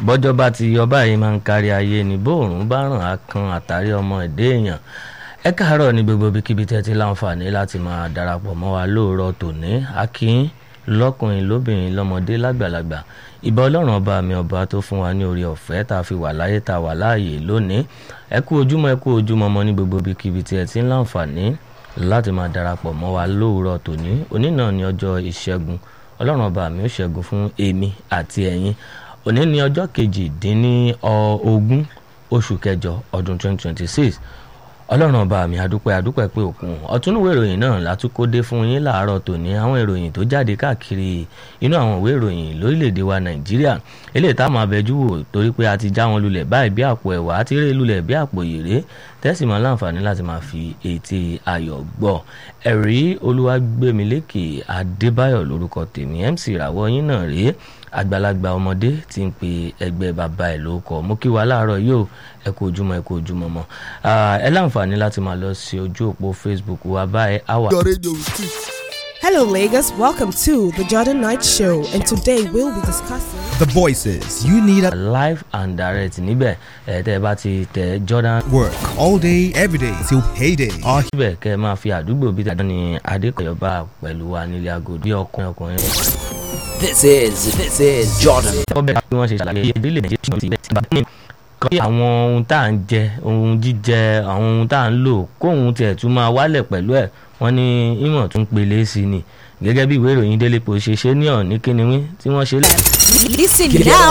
bọ́jọ́ bá ti yọ báyìí máa ń kárí ayé ni bóòrùn bá ràn á kan àtàrí ọmọ ẹ̀dẹ́ èèyàn ẹ káàárọ̀ ní gbogbo ibikíbi tẹ́ ti láǹfààní láti máa darapọ̀ mọ́ wa lóòrọ̀ tòní akín lọ́kùnrin lóbìnrin lọ́mọdé lágbàlagbà ìbà ọlọ́run ọba mi ọba tó fún wa ní orí ọ̀fẹ́ tá a fi wà láyé tá a wà láàyè lónìí ẹ kú ojúmọ́ ẹ kú ojúmọ́ mọ́ ní gbogbo ibikíbi tí ẹ ti ń láǹfààní láti máa darapọ̀ mọ́ wa lóòrọ̀ tòní òní náà ní ọjọ́ ìṣẹ́gun ọlọ́run ọba mi ó ṣẹ́gun fún èmi àti ẹ̀yin òní ní ọjọ́ kejìdínlógún oṣù kẹjọ ọdún 2026 ọlọ́run ọba mi adúpẹ́ adúpẹ́ pé òkun ọ̀túnúwé ìròyìn náà látúkódé fún yín láàárọ̀ tòní àwọn ìròyìn tó jáde káàkiri inú àwọn ìwé ìròyìn lórílẹ̀‐èdè wa nàìjíríà eléyìí táwọn abẹ́jú wò torí pé a ti já wọn lulẹ̀ báyìí bí àpò ẹ̀wà àti rè lulẹ̀ bí àpò yèrè tẹ́sí máa láǹfààní láti máa fi ètè ayọ̀ gbọ́ ẹ̀rí olúwàgbẹ̀mílẹ́kì adébáyọ̀ lórúkọ tèmi mc ìràwọ̀ yín náà rèé àgbàlagbà ọmọdé tí ń pe ẹgbẹ́ bàbá ẹ̀ lórúkọ mú kí wa láàárọ̀ yóò ẹ kú ojúmọ́ ẹ kú ojúmọ́ mọ́ ẹ láǹfààní láti máa lọ sí ojú òpó facebook wa báyìí àwa. Hello, Lagos. Welcome to the Jordan Knight Show, and today we'll be discussing. The voices you need at live and direct níbẹ̀ ẹ̀ tẹ́ ẹ bá ti tẹ jordan work all day, every day till payday. Our síbẹ̀ kẹ́ ẹ máa fi àdúgbò bíi tàdán ní adékọ̀yọ́bá pẹ̀lú wa nílé aago bí ọkùnrin ọkùnrin This is this is Jordan. ọbẹ̀ bí wọ́n ṣe ṣàlàyé ìdílé nàìjíríà ti bẹ̀ bá ní kí àwọn ohun tá à ń jẹ ohun jíjẹ àwọn ohun tá à ń lò kóhun tiẹ̀ tún máa wálẹ̀ pẹ̀lú ẹ̀ wọ́n ní ìmọ̀ tún pele sí ni gẹ́gẹ́ bí ìwé ìròyìn Daily Post ṣe ṣe ní ọ̀ní kíniwín tí wọ́n ṣe lẹ́yìn. Listen Get now